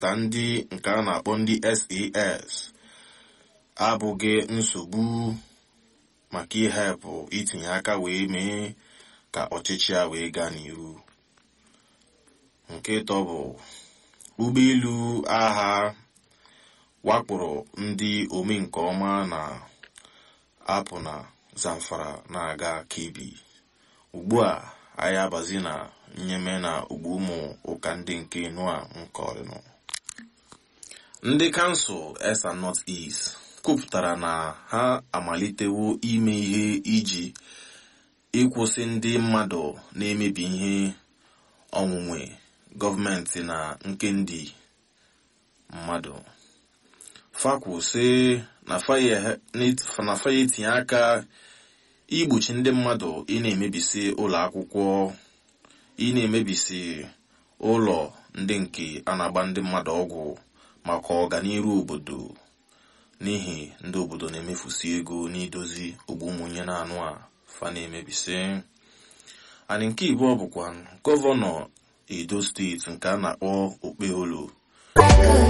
ta ndị nke a na-akpọ ndị sas abụghị nsogbu maka ihepụ itinye aka wee mee ka ọchịchị a wee gaa n'ihu nke ịtọ bụ ụgbọelu agha wakporo ndị ome nke ọma na apụ na zamfara na-aga kebi ugbu a anyị abazi na nyeme na ugbo ụmụ ụka ndị nke nua nke ọrịnụ ndị kansụl esa north east kwupụtara na ha amalitewo ime ihe iji ịkwụsị ndị mmadụ na-emebi ihe onwunwe gọọmenti na nke ndị mmadụ fakwu sị na faya etinye aka igbochi ndị mmadụ ị na-emebisi ụlọ akwụkwọ ị na-emebisi ụlọ ndị nke a na-agba ndị mmadụ ọgwụ maka ọganiru obodo n'ihi ndị obodo na-emefusi ego n'idozi ogbu ụmụnye na anụ a fa na-emebisi anyị nke ịbụọ bụkwa gọvanọ edo steeti nke a na-akpọ okpeholo